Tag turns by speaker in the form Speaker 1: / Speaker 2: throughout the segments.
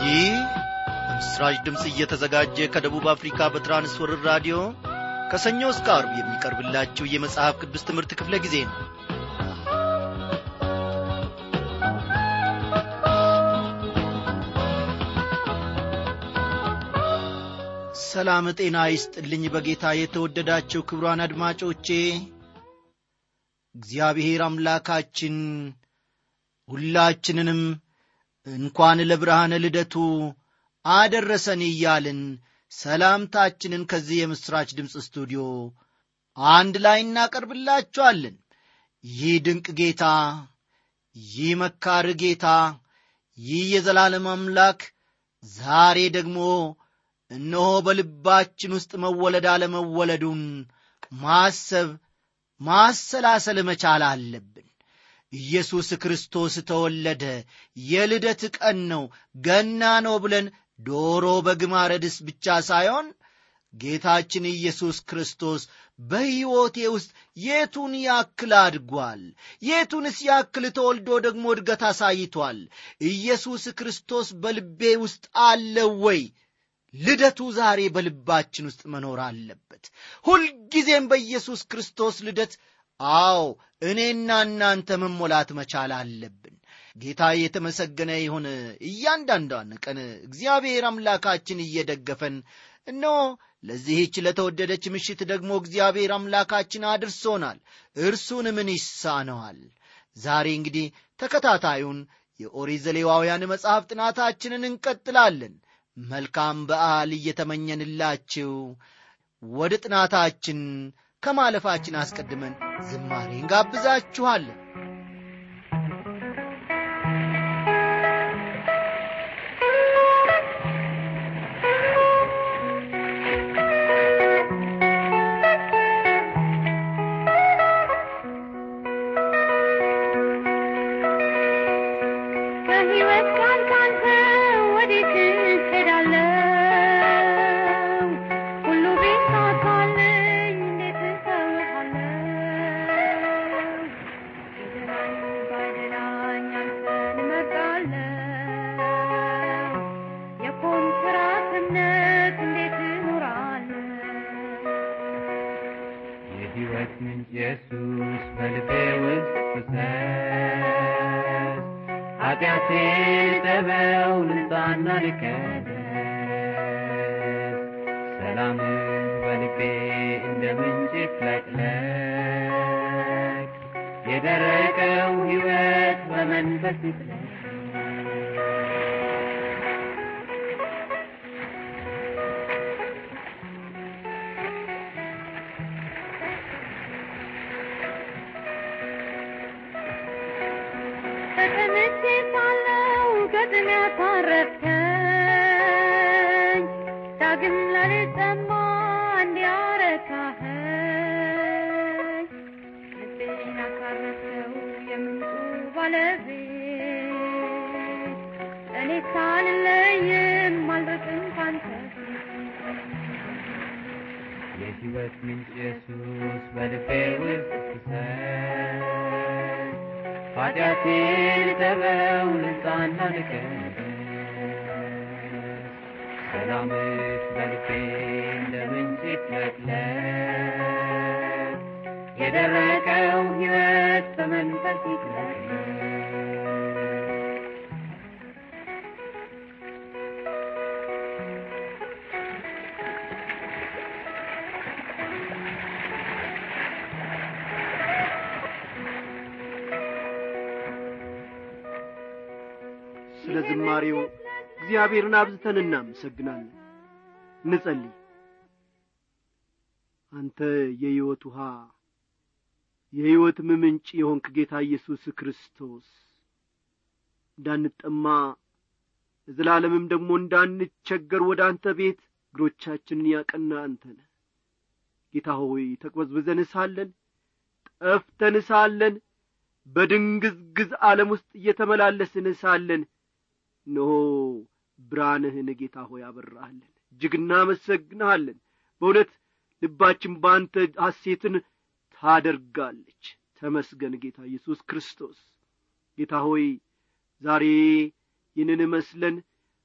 Speaker 1: ይህ በምስራች ድምፅ እየተዘጋጀ ከደቡብ አፍሪካ በትራንስወርር ራዲዮ ከሰኞ እስከ አርብ የሚቀርብላችሁ የመጽሐፍ ቅዱስ ትምህርት ክፍለ ጊዜ ነው ሰላም ጤና ይስጥልኝ በጌታ የተወደዳችሁ ክብሯን አድማጮቼ እግዚአብሔር አምላካችን ሁላችንንም እንኳን ለብርሃነ ልደቱ አደረሰን እያልን ሰላምታችንን ከዚህ የምሥራች ድምፅ ስቱዲዮ አንድ ላይ እናቀርብላችኋለን ይህ ድንቅ ጌታ ይህ መካር ጌታ ይህ የዘላለም አምላክ ዛሬ ደግሞ እነሆ በልባችን ውስጥ መወለድ አለመወለዱን ማሰብ ማሰላሰል መቻል አለብን ኢየሱስ ክርስቶስ ተወለደ የልደት ቀን ነው ገና ነው ብለን ዶሮ በግማረድስ ብቻ ሳይሆን ጌታችን ኢየሱስ ክርስቶስ በሕይወቴ ውስጥ የቱን ያክል አድጓል የቱንስ ያክል ተወልዶ ደግሞ እድገት አሳይቷል ኢየሱስ ክርስቶስ በልቤ ውስጥ አለ ወይ ልደቱ ዛሬ በልባችን ውስጥ መኖር አለበት ሁልጊዜም በኢየሱስ ክርስቶስ ልደት አዎ እኔና እናንተ መሞላት መቻል አለብን ጌታ የተመሰገነ ይሁን እያንዳንዷን ቀን እግዚአብሔር አምላካችን እየደገፈን እነሆ ለዚህች ለተወደደች ምሽት ደግሞ እግዚአብሔር አምላካችን አድርሶናል እርሱን ምን ይሳነዋል ዛሬ እንግዲህ ተከታታዩን የኦሪት ዘሌዋውያን መጽሐፍ ጥናታችንን እንቀጥላለን መልካም በዓል እየተመኘንላችሁ ወደ ጥናታችን ከማለፋችን አስቀድመን ዝማሬ እንጋብዛችኋለን
Speaker 2: ከሕይወት ቃል ካንተ ወዴት እሄዳለሁ? ሁሉ ቢሳካልኝ እንዴት እተውሃለሁ? ቢደላኝ ባይደላኝ አንተን እመርጣለሁ። የኮንትራት እምነት እንዴት እኖራለሁ?
Speaker 3: የሕይወት ምንጭ ኢየሱስ በልቤ ውስጥ ፍሰስ ኃጢአቴ ጠበው ልንጻና ልቀደስ ሰላምህ በልቤ እንደ ምንጭ ይፍለቅለቅ የደረቀው ሕይወት በመንፈስ ይፍለቅ
Speaker 2: ተቀምጬ ሳለሁ ገጥም ያሳረፍከኝ ዳግም ላልጠማ እንዲያረካኸኝ ልቤን ያሳረፍከው የምንጩ ባለቤት እኔ ሳልለይም አልርቅም ካንተ
Speaker 3: የሕይወት ምንጭ ኢየሱስ በልቤ ውስጥ ፍሰስ ኃጢአቴን ተበው ልንጻና ልቀደስ ሰላምህ በልቤ እንደ ምንጭ ይፍለቅለቅ የደረቀው ሕይወት በመንፈስ ይፍለቅለቅ
Speaker 4: ስለ ዝማሬው እግዚአብሔርን አብዝተን እናመሰግናለን እንጸልይ አንተ የሕይወት ውሃ የሕይወትም ምንጭ የሆንክ ጌታ ኢየሱስ ክርስቶስ እንዳንጠማ ለዘላለምም ደግሞ እንዳንቸገር ወደ አንተ ቤት እግሮቻችንን ያቀና አንተ ነህ ጌታ ሆይ ተቅበዝብዘን ሳለን ጠፍተን ሳለን በድንግዝግዝ ዓለም ውስጥ እየተመላለስን ሳለን እነሆ ብርሃንህን ጌታ ሆይ አበራሃለን እጅግ እናመሰግንሃለን በእውነት ልባችን በአንተ ሐሴትን ታደርጋለች ተመስገን ጌታ ኢየሱስ ክርስቶስ ጌታ ሆይ ዛሬ ይህንን መስለን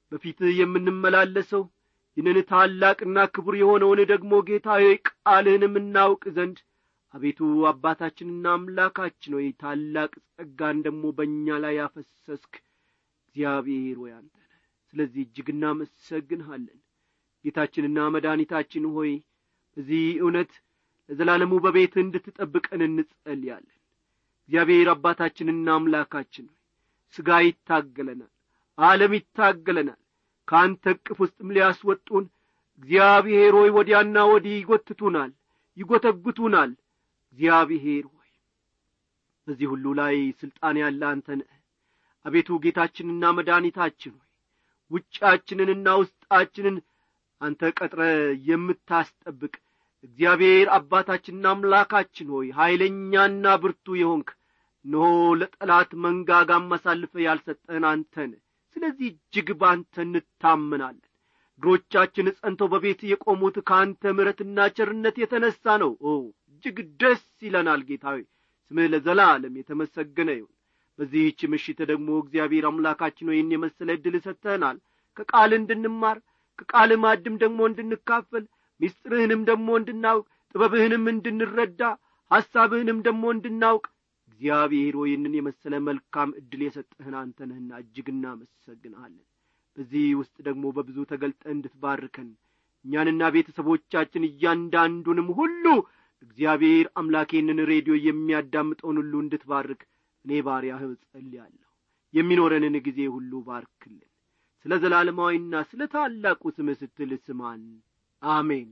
Speaker 4: በፊትህ የምንመላለሰው ይህንን ታላቅና ክቡር የሆነውን ደግሞ ጌታ ሆይ ቃልህንም እናውቅ ዘንድ አቤቱ አባታችንና አምላካችን ሆይ ታላቅ ጸጋን ደግሞ በእኛ ላይ ያፈሰስክ እግዚአብሔር ሆይ አንተ ነህ ስለዚህ እጅግ እናመሰግንሃለን ጌታችንና መድኃኒታችን ሆይ በዚህ እውነት ለዘላለሙ በቤት እንድትጠብቀን እንጸልያለን እግዚአብሔር አባታችንና አምላካችን ሆይ ሥጋ ይታገለናል ዓለም ይታገለናል ከአንተ እቅፍ ውስጥም ሊያስወጡን እግዚአብሔር ሆይ ወዲያና ወዲህ ይጐትቱናል ይጐተጉቱናል እግዚአብሔር ሆይ በዚህ ሁሉ ላይ ሥልጣን ያለ አንተ ነህ አቤቱ ጌታችንና መድኃኒታችን ሆይ ውጫችንንና ውስጣችንን አንተ ቀጥረ የምታስጠብቅ እግዚአብሔር አባታችንና አምላካችን ሆይ ኀይለኛና ብርቱ የሆንክ እነሆ ለጠላት መንጋጋም አሳልፈ ያልሰጠህን አንተን ስለዚህ እጅግ ባንተ እንታመናለን እግሮቻችን ጸንተው በቤት የቆሙት ከአንተ ምሕረትና ቸርነት የተነሣ ነው ኦ እጅግ ደስ ይለናል ጌታዊ ስምህ ለዘላለም የተመሰገነ ይሁን በዚህች ምሽት ደግሞ እግዚአብሔር አምላካችን ወይን የመሰለ ዕድል ሰጥተህናል ከቃል እንድንማር ከቃል ማድም ደግሞ እንድንካፈል ምስጢርህንም ደግሞ እንድናውቅ ጥበብህንም እንድንረዳ ሐሳብህንም ደግሞ እንድናውቅ እግዚአብሔር ይህንን የመሰለ መልካም ዕድል የሰጠህን አንተ ነህና እጅግ እናመሰግንሃለን በዚህ ውስጥ ደግሞ በብዙ ተገልጠ እንድትባርከን እኛንና ቤተሰቦቻችን እያንዳንዱንም ሁሉ እግዚአብሔር አምላኬንን ሬዲዮ የሚያዳምጠውን ሁሉ እንድትባርክ እኔ ባሪያህ ጸልያለሁ የሚኖረንን ጊዜ ሁሉ ባርክልን ስለ ዘላለማዊና ስለ ታላቁ ስምህ ስትል ስማን አሜን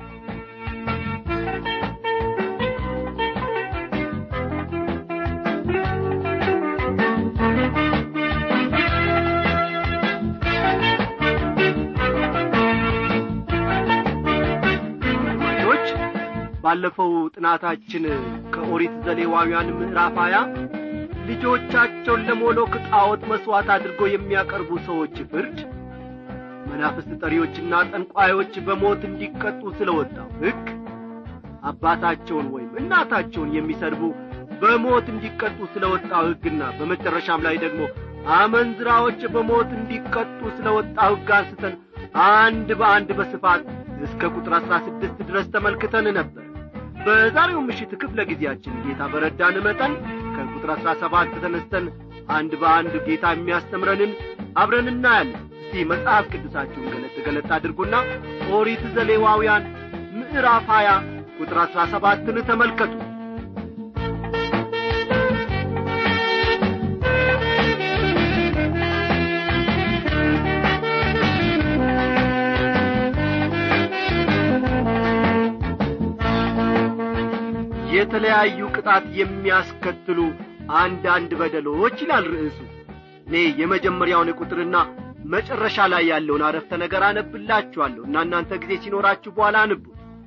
Speaker 4: አድማጮች ባለፈው ጥናታችን ከኦሪት ዘሌዋውያን ምዕራፍ ሀያ ልጆቻቸውን ለሞሎክ ጣዖት መሥዋዕት አድርገው የሚያቀርቡ ሰዎች ፍርድ መናፍስት ጠሪዎችና ጠንቋዮች በሞት እንዲቀጡ ስለ ወጣው ሕግ አባታቸውን ወይም እናታቸውን የሚሰድቡ በሞት እንዲቀጡ ስለ ወጣው ሕግና በመጨረሻም ላይ ደግሞ አመንዝራዎች በሞት እንዲቀጡ ስለ ወጣው ሕግ አንስተን አንድ በአንድ በስፋት እስከ ቁጥር አሥራ ስድስት ድረስ ተመልክተን ነበር በዛሬው ምሽት ክፍለ ጊዜያችን ጌታ በረዳን መጠን ከቁጥር አሥራ ሰባት ተነስተን አንድ በአንድ ጌታ የሚያስተምረንን አብረን እናያለን እስቲ መጽሐፍ ቅዱሳችሁን ገለጥ ገለጥ አድርጉና ኦሪት ዘሌዋውያን ምዕራፍ ሀያ ቁጥር አሥራ ሰባትን ተመልከቱ የተለያዩ ቅጣት የሚያስከትሉ አንዳንድ በደሎች ይላል ርዕሱ እኔ የመጀመሪያውን ቁጥርና መጨረሻ ላይ ያለውን አረፍተ ነገር አነብላችኋለሁ እና እናንተ ጊዜ ሲኖራችሁ በኋላ አንቡ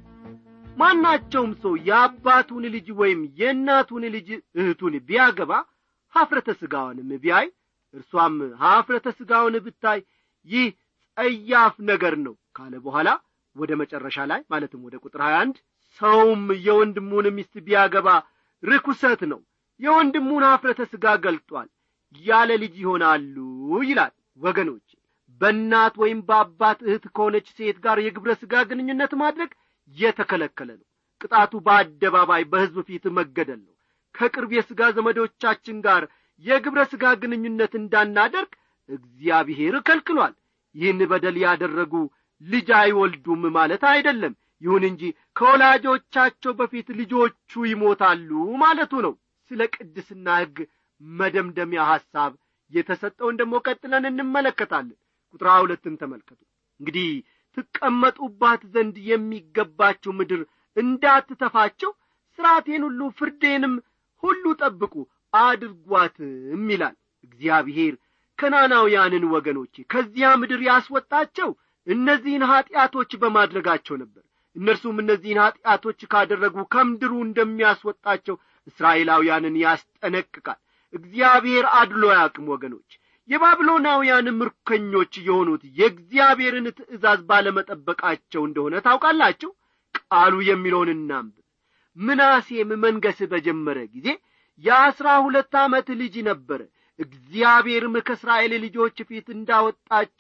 Speaker 4: ማናቸውም ሰው የአባቱን ልጅ ወይም የእናቱን ልጅ እህቱን ቢያገባ ኀፍረተ ሥጋውንም ቢያይ እርሷም ኀፍረተ ሥጋውን ብታይ ይህ ጸያፍ ነገር ነው ካለ በኋላ ወደ መጨረሻ ላይ ማለትም ወደ ቁጥር 21 ሰውም የወንድሙን ሚስት ቢያገባ ርኩሰት ነው የወንድሙን ኀፍረተ ሥጋ ገልጧል ያለ ልጅ ይሆናሉ ይላል ወገኖች በእናት ወይም በአባት እህት ከሆነች ሴት ጋር የግብረ ሥጋ ግንኙነት ማድረግ የተከለከለ ነው ቅጣቱ በአደባባይ በሕዝብ ፊት መገደል ነው ከቅርብ የሥጋ ዘመዶቻችን ጋር የግብረ ሥጋ ግንኙነት እንዳናደርግ እግዚአብሔር ከልክሏል ይህን በደል ያደረጉ ልጅ አይወልዱም ማለት አይደለም ይሁን እንጂ ከወላጆቻቸው በፊት ልጆቹ ይሞታሉ ማለቱ ነው ስለ ቅድስና ሕግ መደምደሚያ ሐሳብ የተሰጠውን ደግሞ ቀጥለን እንመለከታለን ቁጥር ሁለትን ተመልከቱ እንግዲህ ትቀመጡባት ዘንድ የሚገባችሁ ምድር እንዳትተፋቸው ሥርዓቴን ሁሉ ፍርዴንም ሁሉ ጠብቁ አድርጓትም ይላል እግዚአብሔር ከናናውያንን ወገኖቼ ከዚያ ምድር ያስወጣቸው እነዚህን ኀጢአቶች በማድረጋቸው ነበር እነርሱም እነዚህን ኀጢአቶች ካደረጉ ከምድሩ እንደሚያስወጣቸው እስራኤላውያንን ያስጠነቅቃል እግዚአብሔር አድሎ ያቅም ወገኖች የባቢሎናውያን ምርኮኞች የሆኑት የእግዚአብሔርን ትእዛዝ ባለመጠበቃቸው እንደሆነ ታውቃላችሁ ቃሉ የሚለውን እናንብብ ምናሴም መንገስ በጀመረ ጊዜ የአሥራ ሁለት ዓመት ልጅ ነበረ እግዚአብሔርም ከእስራኤል ልጆች ፊት እንዳወጣቸው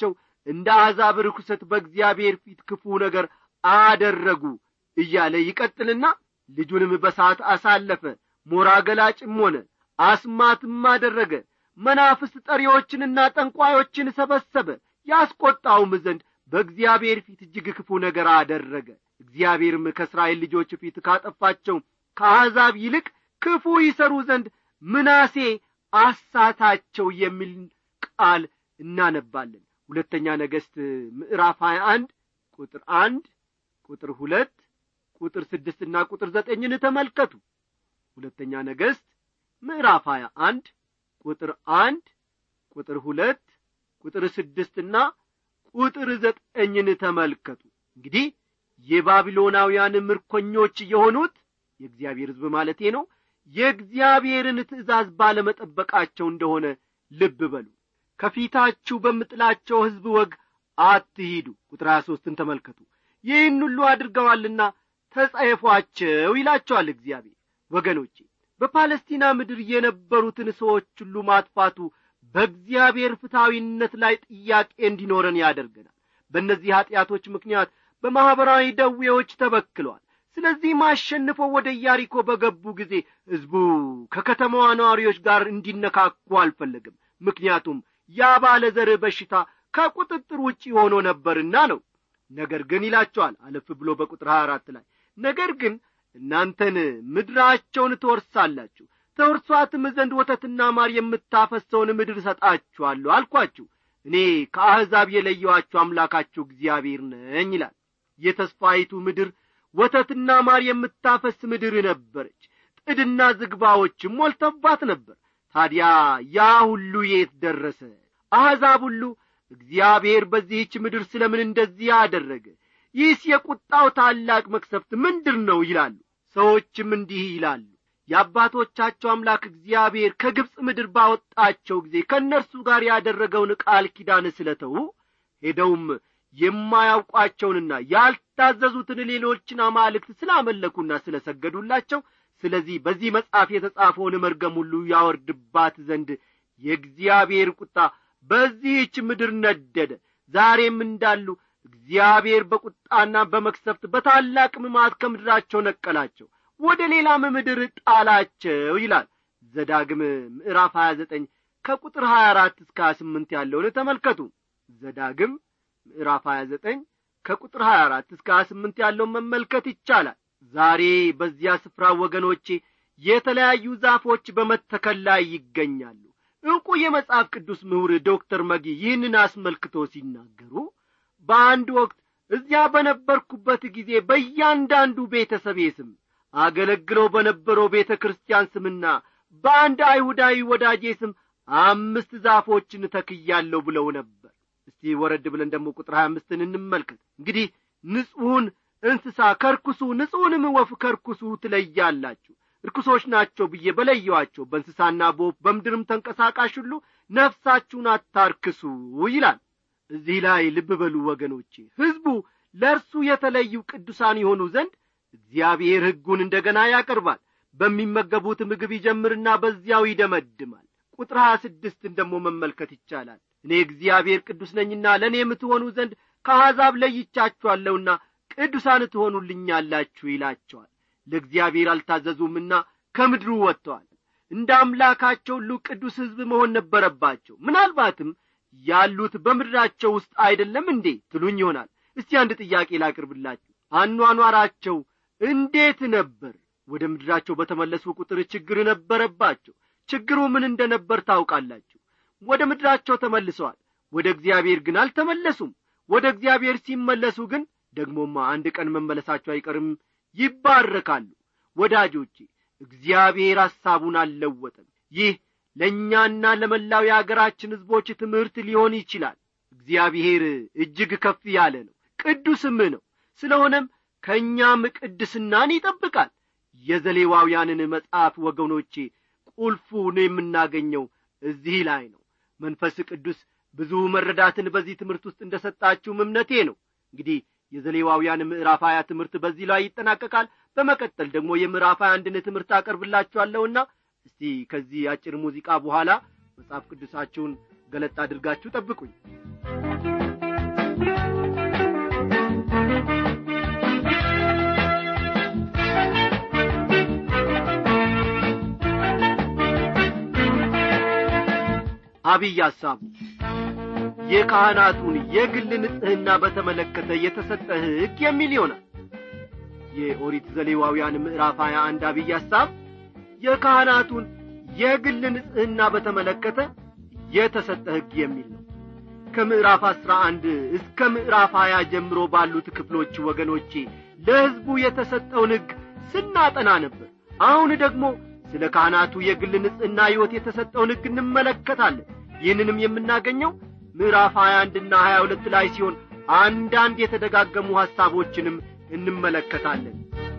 Speaker 4: እንደ አሕዛብ ርኩሰት በእግዚአብሔር ፊት ክፉ ነገር አደረጉ እያለ ይቀጥልና ልጁንም በሰዓት አሳለፈ ሞራ ገላጭም ሆነ አስማትም አደረገ መናፍስት ጠሪዎችንና ጠንቋዮችን ሰበሰበ ያስቈጣውም ዘንድ በእግዚአብሔር ፊት እጅግ ክፉ ነገር አደረገ እግዚአብሔርም ከእስራኤል ልጆች ፊት ካጠፋቸው ከአሕዛብ ይልቅ ክፉ ይሰሩ ዘንድ ምናሴ አሳታቸው የሚል ቃል እናነባለን ሁለተኛ ነገሥት ምዕራፍ ሀያ አንድ ቁጥር አንድ ቁጥር ሁለት ቁጥር ስድስትና ቁጥር ዘጠኝን ተመልከቱ ሁለተኛ ነገሥት ምዕራፍ ሀያ አንድ ቁጥር አንድ ቁጥር ሁለት ቁጥር ስድስትና ቁጥር ዘጠኝን ተመልከቱ እንግዲህ የባቢሎናውያን ምርኮኞች የሆኑት የእግዚአብሔር ሕዝብ ማለቴ ነው የእግዚአብሔርን ትእዛዝ ባለመጠበቃቸው እንደሆነ ልብ በሉ ከፊታችሁ በምጥላቸው ሕዝብ ወግ አትሂዱ ቁጥር ሀያ ሦስትን ተመልከቱ ይህን ሁሉ አድርገዋልና ተጸየፏቸው ይላቸዋል እግዚአብሔር ወገኖቼ በፓለስቲና ምድር የነበሩትን ሰዎች ሁሉ ማጥፋቱ በእግዚአብሔር ፍትሐዊነት ላይ ጥያቄ እንዲኖረን ያደርገናል በእነዚህ ኀጢአቶች ምክንያት በማኅበራዊ ደዌዎች ተበክሏል ስለዚህም አሸንፈው ወደ ኢያሪኮ በገቡ ጊዜ ሕዝቡ ከከተማዋ ነዋሪዎች ጋር እንዲነካኩ አልፈለግም ምክንያቱም ያ ባለ ዘር በሽታ ከቁጥጥር ውጪ ሆኖ ነበርና ነው ነገር ግን ይላቸዋል አለፍ ብሎ በቁጥር ሀያ አራት ላይ ነገር ግን እናንተን ምድራቸውን ትወርሳላችሁ ተወርሷትም ዘንድ ወተትና ማር የምታፈሰውን ምድር እሰጣችኋለሁ አልኳችሁ እኔ ከአሕዛብ የለየኋችሁ አምላካችሁ እግዚአብሔር ነኝ ይላል የተስፋይቱ ምድር ወተትና ማር የምታፈስ ምድር ነበረች ጥድና ዝግባዎችም ሞልተባት ነበር ታዲያ ያ ሁሉ የት ደረሰ አሕዛብ ሁሉ እግዚአብሔር በዚህች ምድር ስለ ምን እንደዚህ አደረገ ይህስ የቁጣው ታላቅ መክሰፍት ምንድር ነው ይላሉ ሰዎችም እንዲህ ይላሉ የአባቶቻቸው አምላክ እግዚአብሔር ከግብፅ ምድር ባወጣቸው ጊዜ ከእነርሱ ጋር ያደረገውን ቃል ኪዳን ስለተዉ ሄደውም የማያውቋቸውንና ያልታዘዙትን ሌሎችን አማልክት ስላመለኩና ስለ ሰገዱላቸው ስለዚህ በዚህ መጽሐፍ የተጻፈውን መርገም ሁሉ ያወርድባት ዘንድ የእግዚአብሔር ቁጣ በዚህች ምድር ነደደ ዛሬም እንዳሉ እግዚአብሔር በቁጣና በመክሰፍት በታላቅ ምማት ከምድራቸው ነቀላቸው ወደ ሌላም ምድር ጣላቸው ይላል ዘዳግም ምዕራፍ ሀያ ዘጠኝ ከቁጥር ሀያ አራት እስከ ሀያ ስምንት ያለውን ተመልከቱ ዘዳግም ምዕራፍ ሀያ ዘጠኝ ከቁጥር ሀያ አራት እስከ ሀያ ስምንት ያለውን መመልከት ይቻላል ዛሬ በዚያ ስፍራ ወገኖቼ የተለያዩ ዛፎች በመተከል ላይ ይገኛሉ ዕውቁ የመጽሐፍ ቅዱስ ምሁር ዶክተር መጊ ይህንን አስመልክቶ ሲናገሩ በአንድ ወቅት እዚያ በነበርኩበት ጊዜ በእያንዳንዱ ቤተሰቤ ስም አገለግለው በነበረው ቤተ ክርስቲያን ስምና በአንድ አይሁዳዊ ወዳጄ ስም አምስት ዛፎችን ተክያለሁ ብለው ነበር እስቲ ወረድ ብለን ደግሞ ቁጥር ሀያ አምስትን እንመልከት እንግዲህ ንጹሑን እንስሳ ከርኩሱ ንጹሕንም ወፍ ከርኩሱ ትለያላችሁ ርኩሶች ናቸው ብዬ በለየዋቸው በእንስሳና በወፍ በምድርም ተንቀሳቃሽ ሁሉ ነፍሳችሁን አታርክሱ ይላል እዚህ ላይ ልብ በሉ ወገኖቼ ሕዝቡ ለእርሱ የተለዩ ቅዱሳን የሆኑ ዘንድ እግዚአብሔር ሕጉን እንደ ገና ያቀርባል በሚመገቡት ምግብ ይጀምርና በዚያው ይደመድማል ቁጥር ሀያ ስድስትን ደግሞ መመልከት ይቻላል እኔ እግዚአብሔር ቅዱስ ነኝና ለእኔ የምትሆኑ ዘንድ ከአሕዛብ ለይቻችኋለሁና ቅዱሳን ትሆኑልኛላችሁ ይላቸዋል ለእግዚአብሔር አልታዘዙምና ከምድሩ ወጥተዋል እንደ አምላካቸው ሁሉ ቅዱስ ሕዝብ መሆን ነበረባቸው ምናልባትም ያሉት በምድራቸው ውስጥ አይደለም እንዴ ትሉኝ ይሆናል እስቲ አንድ ጥያቄ ላቅርብላችሁ አኗኗራቸው እንዴት ነበር ወደ ምድራቸው በተመለሱ ቁጥር ችግር ነበረባቸው ችግሩ ምን እንደ ነበር ታውቃላችሁ ወደ ምድራቸው ተመልሰዋል ወደ እግዚአብሔር ግን አልተመለሱም ወደ እግዚአብሔር ሲመለሱ ግን ደግሞማ አንድ ቀን መመለሳቸው አይቀርም ይባረካሉ ወዳጆቼ እግዚአብሔር ሐሳቡን አልለወጠም ይህ ለእኛና ለመላው የአገራችን ሕዝቦች ትምህርት ሊሆን ይችላል እግዚአብሔር እጅግ ከፍ ያለ ነው ቅዱስም ነው ስለሆነም ከእኛም ቅድስናን ይጠብቃል የዘሌዋውያንን መጽሐፍ ወገኖቼ ቁልፉን የምናገኘው እዚህ ላይ ነው መንፈስ ቅዱስ ብዙ መረዳትን በዚህ ትምህርት ውስጥ እንደ ሰጣችሁም እምነቴ ነው እንግዲህ የዘሌዋውያን ምዕራፍ ሀያ ትምህርት በዚህ ላይ ይጠናቀቃል በመቀጠል ደግሞ የምዕራፍ ሀያ አንድን ትምህርት አቀርብላችኋለሁና እስቲ ከዚህ አጭር ሙዚቃ በኋላ መጽሐፍ ቅዱሳችሁን ገለጥ አድርጋችሁ ጠብቁኝ አብይ ሐሳቡ የካህናቱን የግል ንጽሕና በተመለከተ የተሰጠ ሕግ የሚል ይሆናል የኦሪት ዘሌዋውያን ምዕራፍ 21 አብይ ሐሳብ የካህናቱን የግል ንጽሕና በተመለከተ የተሰጠ ሕግ የሚል ነው ከምዕራፍ አስራ አንድ እስከ ምዕራፍ ሀያ ጀምሮ ባሉት ክፍሎች ወገኖቼ ለሕዝቡ የተሰጠውን ሕግ ስናጠና ነበር አሁን ደግሞ ስለ ካህናቱ የግል ንጽሕና ሕይወት የተሰጠውን ሕግ እንመለከታለን ይህንንም የምናገኘው ምዕራፍ ሀያ አንድና ሀያ ሁለት ላይ ሲሆን አንዳንድ የተደጋገሙ ሐሳቦችንም እንመለከታለን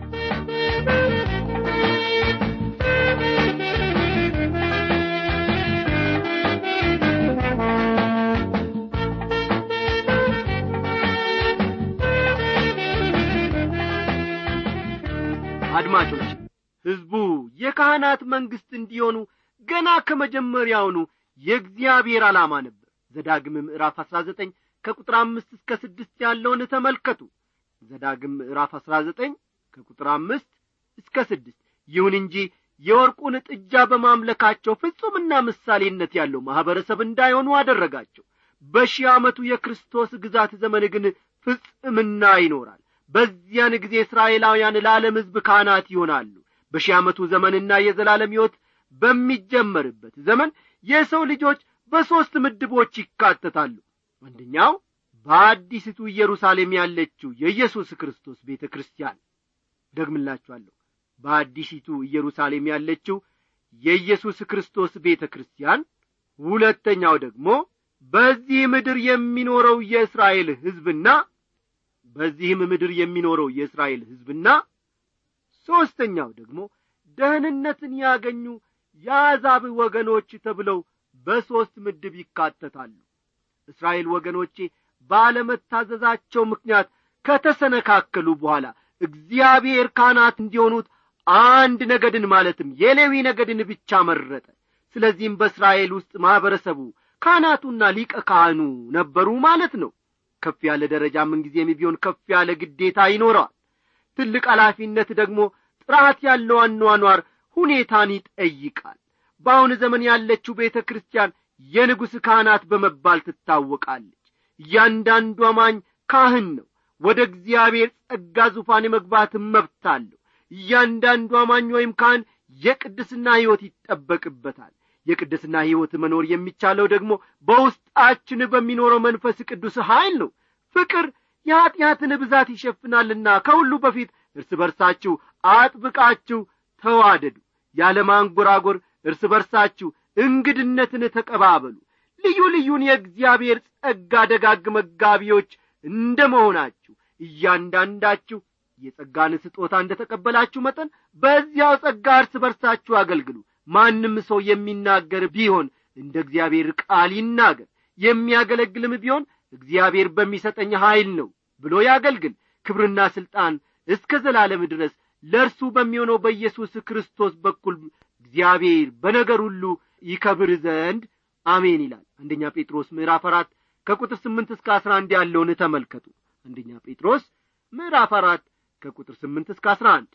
Speaker 4: አድማጮች ሕዝቡ የካህናት መንግሥት እንዲሆኑ ገና ከመጀመሪያውኑ የእግዚአብሔር ዓላማ ነበር ዘዳግም ምዕራፍ አሥራ ዘጠኝ ከቁጥር አምስት እስከ ስድስት ያለውን ተመልከቱ ዘዳግም ምዕራፍ አሥራ ዘጠኝ ከቁጥር አምስት እስከ ስድስት ይሁን እንጂ የወርቁን ጥጃ በማምለካቸው ፍጹምና ምሳሌነት ያለው ማኅበረሰብ እንዳይሆኑ አደረጋቸው በሺህ ዓመቱ የክርስቶስ ግዛት ዘመን ግን ፍጽምና ይኖራል በዚያን ጊዜ እስራኤላውያን ለዓለም ሕዝብ ካህናት ይሆናሉ በሺህ ዓመቱ ዘመንና የዘላለም ሕይወት በሚጀመርበት ዘመን የሰው ልጆች በሦስት ምድቦች ይካተታሉ አንደኛው በአዲስቱ ኢየሩሳሌም ያለችው የኢየሱስ ክርስቶስ ቤተ ክርስቲያን ደግምላችኋለሁ በአዲሲቱ ኢየሩሳሌም ያለችው የኢየሱስ ክርስቶስ ቤተ ክርስቲያን ሁለተኛው ደግሞ በዚህ ምድር የሚኖረው የእስራኤል ሕዝብና በዚህም ምድር የሚኖረው የእስራኤል ሕዝብና ሦስተኛው ደግሞ ደህንነትን ያገኙ የአሕዛብ ወገኖች ተብለው በሦስት ምድብ ይካተታሉ እስራኤል ወገኖቼ ባለመታዘዛቸው ምክንያት ከተሰነካከሉ በኋላ እግዚአብሔር ካህናት እንዲሆኑት አንድ ነገድን ማለትም የሌዊ ነገድን ብቻ መረጠ ስለዚህም በእስራኤል ውስጥ ማኅበረሰቡ ካህናቱና ሊቀ ካህኑ ነበሩ ማለት ነው ከፍ ያለ ደረጃ ምንጊዜም ቢሆን ከፍ ያለ ግዴታ ይኖረዋል ትልቅ ኃላፊነት ደግሞ ጥራት ያለው አኗኗር ሁኔታን ይጠይቃል በአሁን ዘመን ያለችው ቤተ ክርስቲያን የንጉሥ ካህናት በመባል ትታወቃለች እያንዳንዱ አማኝ ካህን ነው ወደ እግዚአብሔር ጸጋ ዙፋን የመግባት መብት አለው እያንዳንዱ አማኝ ወይም ካህን የቅድስና ሕይወት ይጠበቅበታል የቅድስና ሕይወት መኖር የሚቻለው ደግሞ በውስጣችን በሚኖረው መንፈስ ቅዱስ ኀይል ነው ፍቅር የኀጢአትን ብዛት ይሸፍናልና ከሁሉ በፊት እርስ በርሳችሁ አጥብቃችሁ ተዋደዱ ያለ ማንጐራጐር እርስ በርሳችሁ እንግድነትን ተቀባበሉ ልዩ ልዩን የእግዚአብሔር ጸጋ ደጋግ መጋቢዎች እንደ መሆናችሁ እያንዳንዳችሁ የጸጋን ስጦታ እንደ ተቀበላችሁ መጠን በዚያው ጸጋ እርስ በርሳችሁ አገልግሉ ማንም ሰው የሚናገር ቢሆን እንደ እግዚአብሔር ቃል ይናገር የሚያገለግልም ቢሆን እግዚአብሔር በሚሰጠኝ ኀይል ነው ብሎ ያገልግል ክብርና ሥልጣን እስከ ዘላለም ድረስ ለእርሱ በሚሆነው በኢየሱስ ክርስቶስ በኩል እግዚአብሔር በነገር ሁሉ ይከብር ዘንድ አሜን ይላል አንደኛ ጴጥሮስ ምዕራፍ አራት ከቁጥር ስምንት እስከ አስራ አንድ ያለውን ተመልከቱ አንደኛ ጴጥሮስ ምዕራፍ አራት ከቁጥር ስምንት እስከ አስራ አንድ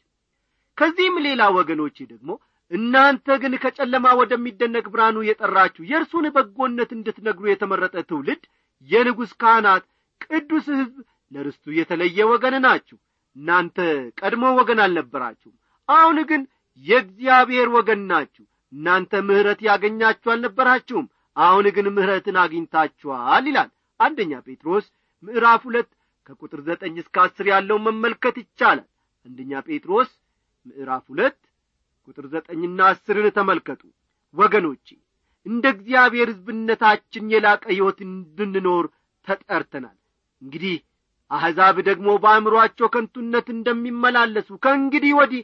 Speaker 4: ከዚህም ሌላ ወገኖቼ ደግሞ እናንተ ግን ከጨለማ ወደሚደነቅ ብርሃኑ የጠራችሁ የእርሱን በጎነት እንድትነግሩ የተመረጠ ትውልድ የንጉሥ ካህናት ቅዱስ ሕዝብ ለርስቱ የተለየ ወገን ናችሁ እናንተ ቀድሞ ወገን አልነበራችሁም አሁን ግን የእግዚአብሔር ወገን ናችሁ እናንተ ምሕረት ያገኛችሁ አልነበራችሁም አሁን ግን ምሕረትን አግኝታችኋል ይላል አንደኛ ጴጥሮስ ምዕራፍ ሁለት ከቁጥር ዘጠኝ እስከ አስር ያለውን መመልከት ይቻላል አንደኛ ጴጥሮስ ምዕራፍ ሁለት ቁጥር ዘጠኝና አስርን ተመልከቱ ወገኖቼ እንደ እግዚአብሔር ሕዝብነታችን የላቀ ሕይወት እንድንኖር ተጠርተናል እንግዲህ አሕዛብ ደግሞ በአእምሮአቸው ከንቱነት እንደሚመላለሱ ከእንግዲህ ወዲህ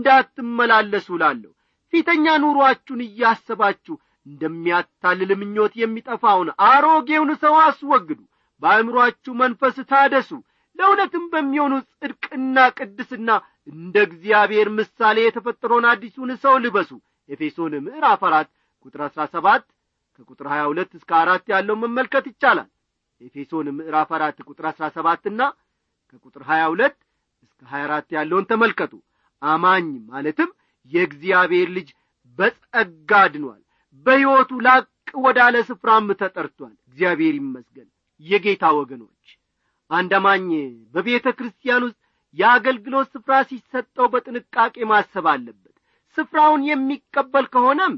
Speaker 4: እንዳትመላለሱ ላለሁ ፊተኛ ኑሮአችሁን እያሰባችሁ እንደሚያታልል ምኞት የሚጠፋውን አሮጌውን ሰው አስወግዱ በአእምሮአችሁ መንፈስ ታደሱ ለእውነትም በሚሆኑ ጽድቅና ቅድስና እንደ እግዚአብሔር ምሳሌ የተፈጠረውን አዲሱን ሰው ልበሱ ኤፌሶን ምዕራፍ አራት ቁጥር አሥራ ሰባት ከቁጥር ሀያ ሁለት እስከ አራት ያለው መመልከት ይቻላል ኤፌሶን ምዕራፍ አራት ቁጥር አሥራ ሰባትና ከቁጥር ሀያ ሁለት እስከ ሀያ አራት ያለውን ተመልከቱ አማኝ ማለትም የእግዚአብሔር ልጅ በጸጋ ድኗል በሕይወቱ ላቅ ወዳለ ስፍራም ተጠርቷል እግዚአብሔር ይመስገን የጌታ ወገኖች አንድ አማኝ በቤተ ክርስቲያን ውስጥ የአገልግሎት ስፍራ ሲሰጠው በጥንቃቄ ማሰብ አለበት ስፍራውን የሚቀበል ከሆነም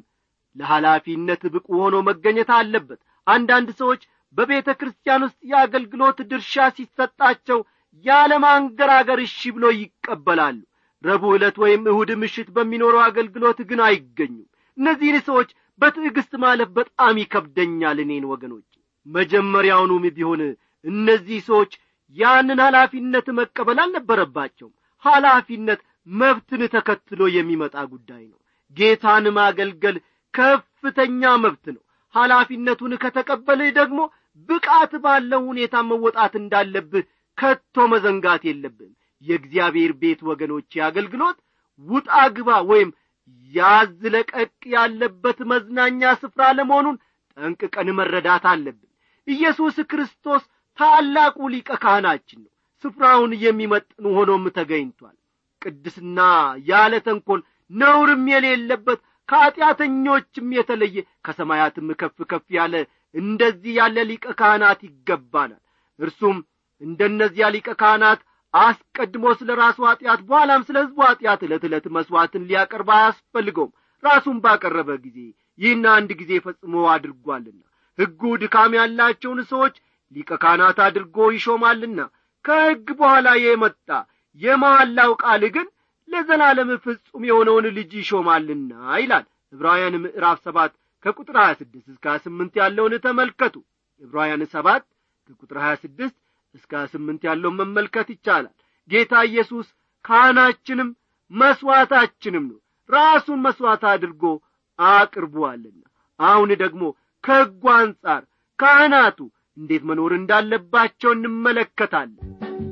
Speaker 4: ለኃላፊነት ብቁ ሆኖ መገኘት አለበት አንዳንድ ሰዎች በቤተ ክርስቲያን ውስጥ የአገልግሎት ድርሻ ሲሰጣቸው ያለማንገራገር እሺ ብሎ ይቀበላሉ ረቡዕ ዕለት ወይም እሁድ ምሽት በሚኖረው አገልግሎት ግን አይገኙም እነዚህን ሰዎች በትዕግስት ማለፍ በጣም ይከብደኛል እኔን ወገኖች መጀመሪያውኑም ቢሆን እነዚህ ሰዎች ያንን ኃላፊነት መቀበል አልነበረባቸውም ኃላፊነት መብትን ተከትሎ የሚመጣ ጉዳይ ነው ጌታን ማገልገል ከፍተኛ መብት ነው ኃላፊነቱን ከተቀበልህ ደግሞ ብቃት ባለው ሁኔታ መወጣት እንዳለብህ ከቶ መዘንጋት የለብህም የእግዚአብሔር ቤት ወገኖች አገልግሎት ውጣ ግባ ወይም ያዝ ለቀቅ ያለበት መዝናኛ ስፍራ ለመሆኑን ጠንቅቀን መረዳት አለብን ኢየሱስ ክርስቶስ ታላቁ ሊቀ ካህናችን ነው ስፍራውን የሚመጥን ሆኖም ተገኝቷል ቅድስና ያለ ተንኰል ነውርም የሌለበት ከኀጢአተኞችም የተለየ ከሰማያትም ከፍ ከፍ ያለ እንደዚህ ያለ ሊቀ ካህናት ይገባናል እርሱም እንደነዚያ ሊቀ ካህናት አስቀድሞ ስለ ራሱ ኀጢአት በኋላም ስለ ሕዝቡ ኀጢአት ዕለት ዕለት መሥዋዕትን ሊያቀርብ አያስፈልገውም ራሱን ባቀረበ ጊዜ ይህን አንድ ጊዜ ፈጽሞ አድርጓልና ሕጉ ድካም ያላቸውን ሰዎች ሊቀ ካህናት አድርጎ ይሾማልና ከሕግ በኋላ የመጣ የመሐላው ቃል ግን ለዘላለም ፍጹም የሆነውን ልጅ ይሾማልና ይላል ዕብራውያን ምዕራፍ ሰባት ከቁጥር ሀያ ስድስት እስከ ሀያ ስምንት ያለውን ተመልከቱ ዕብራውያን ሰባት ከቁጥር ሀያ ስድስት እስከ ሀያ ስምንት ያለውን መመልከት ይቻላል ጌታ ኢየሱስ ካህናችንም መሥዋዕታችንም ነው ራሱን መሥዋዕት አድርጎ አቅርቧልና አሁን ደግሞ ከሕጉ አንጻር ካህናቱ እንዴት መኖር እንዳለባቸው እንመለከታለን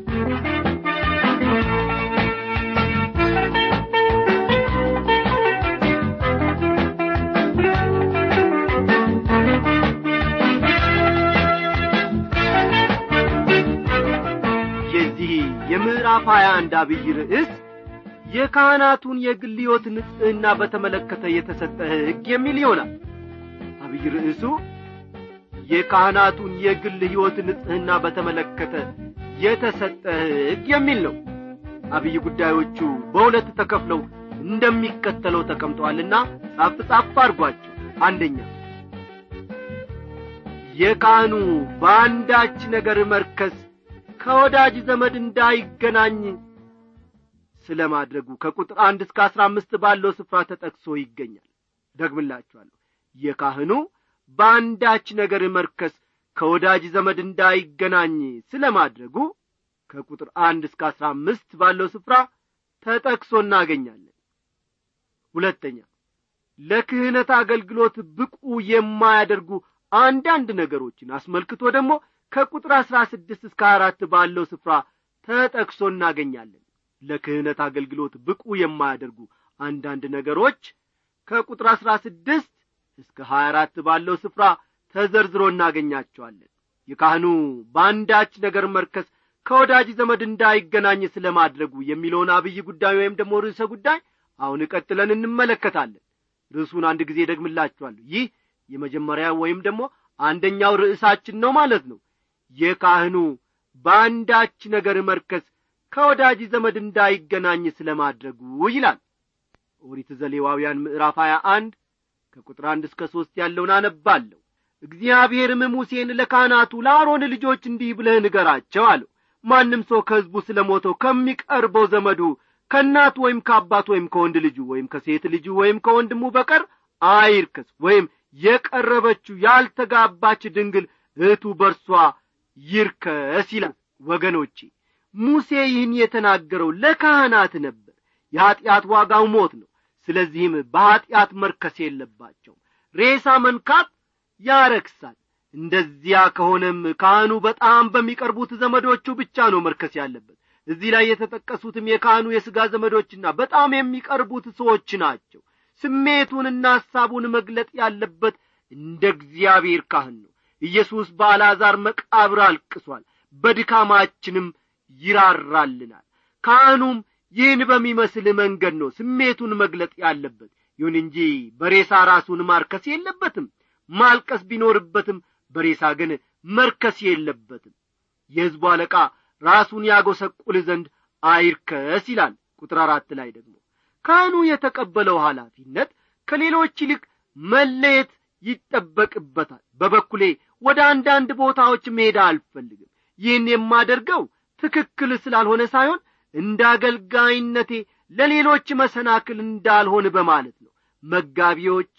Speaker 4: የዚህ የምዕራፍ ሀያ አንድ አብይ ርዕስ የካህናቱን የግል ሕይወት ንጽሕና በተመለከተ የተሰጠ ሕግ የሚል ይሆናል አብይ ርዕሱ የካህናቱን የግል ሕይወት ንጽሕና በተመለከተ የተሰጠ ሕግ የሚል ነው አብይ ጉዳዮቹ በሁለት ተከፍለው እንደሚከተለው ተቀምጠዋልና ጻፍ ጻፍ አድርጓቸው አንደኛ የካህኑ በአንዳች ነገር መርከስ ከወዳጅ ዘመድ እንዳይገናኝ ስለ ማድረጉ ከቁጥር አንድ እስከ አስራ አምስት ባለው ስፍራ ተጠቅሶ ይገኛል ደግምላችኋለሁ የካህኑ በአንዳች ነገር መርከስ ከወዳጅ ዘመድ እንዳይገናኝ ስለ ማድረጉ ከቁጥር አንድ እስከ አስራ አምስት ባለው ስፍራ ተጠቅሶ እናገኛለን ሁለተኛ ለክህነት አገልግሎት ብቁ የማያደርጉ አንዳንድ ነገሮችን አስመልክቶ ደግሞ ከቁጥር አሥራ ስድስት እስከ አራት ባለው ስፍራ ተጠቅሶ እናገኛለን ለክህነት አገልግሎት ብቁ የማያደርጉ አንዳንድ ነገሮች ከቁጥር አሥራ ስድስት እስከ ሀያ አራት ባለው ስፍራ ተዘርዝሮ እናገኛቸዋለን የካህኑ በአንዳች ነገር መርከስ ከወዳጅ ዘመድ እንዳይገናኝ ስለ ማድረጉ የሚለውን አብይ ጉዳይ ወይም ደግሞ ርዕሰ ጉዳይ አሁን ቀጥለን እንመለከታለን ርዕሱን አንድ ጊዜ ደግምላችኋለሁ ይህ የመጀመሪያ ወይም ደግሞ አንደኛው ርዕሳችን ነው ማለት ነው የካህኑ በአንዳች ነገር መርከስ ከወዳጅ ዘመድ እንዳይገናኝ ስለ ማድረጉ ይላል ኦሪት ዘሌዋውያን ምዕራፍ ሀያ አንድ ከቁጥር አንድ እስከ ሦስት ያለውን አነባለሁ እግዚአብሔርም ሙሴን ለካህናቱ ለአሮን ልጆች እንዲህ ብለህ ንገራቸው አለው ማንም ሰው ከሕዝቡ ስለ ሞተው ከሚቀርበው ዘመዱ ከእናቱ ወይም ከአባት ወይም ከወንድ ልጁ ወይም ከሴት ልጁ ወይም ከወንድሙ በቀር አይርከስ ወይም የቀረበችው ያልተጋባች ድንግል እህቱ በርሷ ይርከስ ይላል ወገኖቼ ሙሴ ይህን የተናገረው ለካህናት ነበር የኀጢአት ዋጋው ሞት ነው ስለዚህም በኀጢአት መርከስ የለባቸው ሬሳ መንካት ያረክሳል እንደዚያ ከሆነም ካህኑ በጣም በሚቀርቡት ዘመዶቹ ብቻ ነው መርከስ ያለበት እዚህ ላይ የተጠቀሱትም የካህኑ የሥጋ ዘመዶችና በጣም የሚቀርቡት ሰዎች ናቸው ስሜቱንና ሐሳቡን መግለጥ ያለበት እንደ እግዚአብሔር ካህን ነው ኢየሱስ በአልዓዛር መቃብር አልቅሷል በድካማችንም ይራራልናል ካህኑም ይህን በሚመስል መንገድ ነው ስሜቱን መግለጥ ያለበት ይሁን እንጂ በሬሳ ራሱን ማርከስ የለበትም ማልቀስ ቢኖርበትም በሬሳ ግን መርከስ የለበትም የሕዝቡ አለቃ ራሱን ያጐሰቁል ዘንድ አይርከስ ይላል ቁጥር አራት ላይ ደግሞ ካህኑ የተቀበለው ኃላፊነት ከሌሎች ይልቅ መለየት ይጠበቅበታል በበኩሌ ወደ አንዳንድ ቦታዎች መሄድ አልፈልግም ይህን የማደርገው ትክክል ስላልሆነ ሳይሆን እንደ አገልጋይነቴ ለሌሎች መሰናክል እንዳልሆን በማለት ነው መጋቢዎች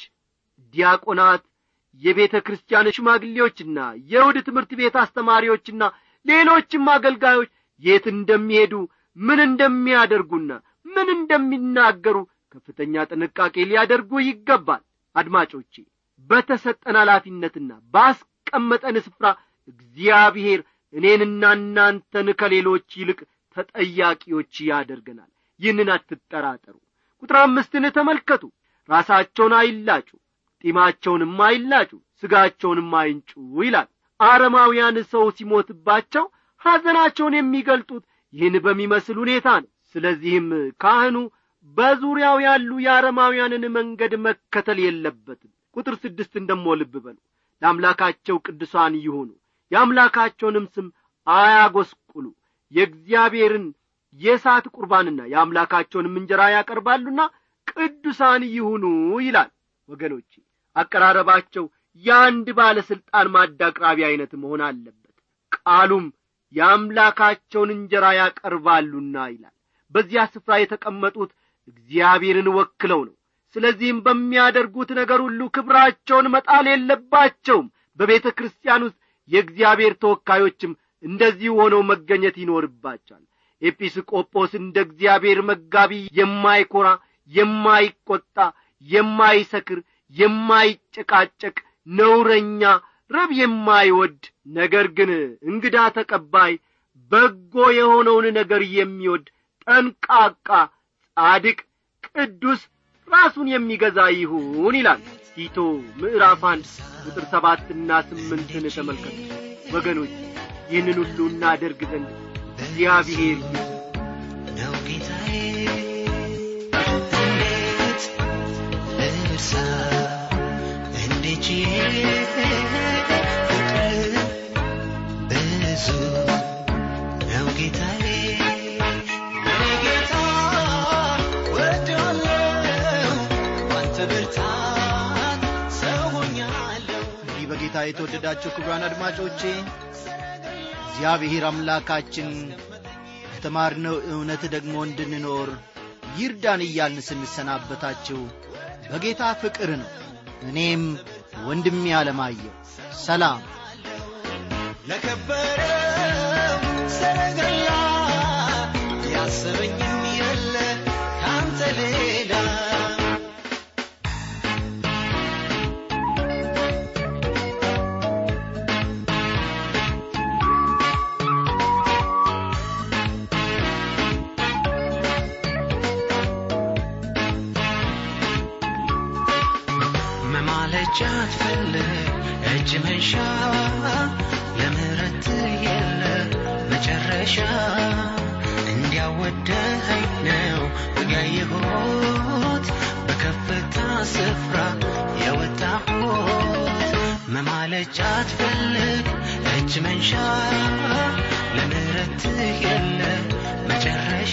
Speaker 4: ዲያቆናት የቤተ ክርስቲያን ሽማግሌዎችና የውድ ትምህርት ቤት አስተማሪዎችና ሌሎችም አገልጋዮች የት እንደሚሄዱ ምን እንደሚያደርጉና ምን እንደሚናገሩ ከፍተኛ ጥንቃቄ ሊያደርጉ ይገባል አድማጮቼ በተሰጠን ኃላፊነትና ባስቀመጠን ስፍራ እግዚአብሔር እኔንና እናንተን ከሌሎች ይልቅ ተጠያቂዎች ያደርገናል ይህንን አትጠራጠሩ ቁጥር አምስትን ተመልከቱ ራሳቸውን አይላጩ ጢማቸውንም አይላጩ ሥጋቸውንም አይንጩ ይላል አረማውያን ሰው ሲሞትባቸው ሐዘናቸውን የሚገልጡት ይህን በሚመስል ሁኔታ ነው ስለዚህም ካህኑ በዙሪያው ያሉ የአረማውያንን መንገድ መከተል የለበትም ቁጥር ስድስትን ደሞ ልብ በሉ ለአምላካቸው ቅዱሳን ይሁኑ የአምላካቸውንም ስም አያጐስቁሉ የእግዚአብሔርን የእሳት ቁርባንና የአምላካቸውንም እንጀራ ያቀርባሉና ቅዱሳን ይሁኑ ይላል ወገኖቼ አቀራረባቸው የአንድ ባለሥልጣን ማድ አቅራቢ ዐይነት መሆን አለበት ቃሉም የአምላካቸውን እንጀራ ያቀርባሉና ይላል በዚያ ስፍራ የተቀመጡት እግዚአብሔርን ወክለው ነው ስለዚህም በሚያደርጉት ነገር ሁሉ ክብራቸውን መጣል የለባቸውም በቤተ ክርስቲያን ውስጥ የእግዚአብሔር ተወካዮችም እንደዚህ ሆነው መገኘት ይኖርባቸዋል ኤጲስቆጶስ እንደ እግዚአብሔር መጋቢ የማይኰራ የማይቈጣ የማይሰክር የማይጨቃጨቅ ነውረኛ ረብ የማይወድ ነገር ግን እንግዳ ተቀባይ በጎ የሆነውን ነገር የሚወድ ጠንቃቃ ጻድቅ ቅዱስ ራሱን የሚገዛ ይሁን ይላል ቲቶ ምዕራፍ አንድ ቁጥር ሰባትና ስምንትን ተመልከቱ ወገኖች ይህንን ሁሉ እናደርግ ዘንድ እግዚአብሔር
Speaker 5: ነው ጌታዬ እንዴት ልርሳ እንዴት ችዬ ፍቅር ብዙ ነው ጌታዬ የኔ ጌታ ወድዋለሁ ባንተ ብርታት ሰው ሆኛለሁ
Speaker 1: እንዲህ በጌታ የተወደዳቸው ክቡራን አድማጮቼ እግዚአብሔር አምላካችን ከተማርነው እውነት ደግሞ እንድንኖር ይርዳን እያልን ስንሰናበታችሁ በጌታ ፍቅር ነው እኔም ወንድሜ አለማየሁ ሰላም
Speaker 5: ለከበረው ሰረገላ ያሰበኝም የለ ካንተ ሌላ መማለጃ አትፈልግ እጅ መንሻ ለምህረት የለ መጨረሻ እንዲያወደኸኝ ነው ያየሁት በከፍታ ስፍራ የወጣሁት መማለጃ አትፈልግ እጅ መንሻ ለምህረት የለ መጨረሻ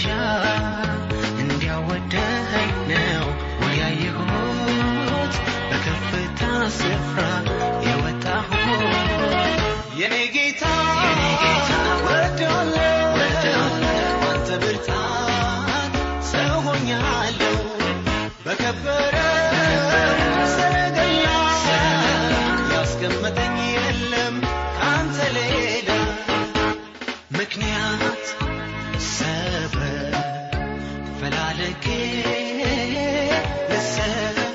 Speaker 5: እንዲያወደኸኝ ነው ያየሁት በከፍታ ስፍራ የወጣሁት የኔ ጌታ የኔ ጌታ ወደዋለሁ ወደዋለሁ ባንተ ብርታት ሰው ሆኛለሁ በከበረ ሰረገላ ያስቀመጠኝ የለም ካንተ ሌላ ምክንያት ሰበብ ፈላልጌ ልሰጥ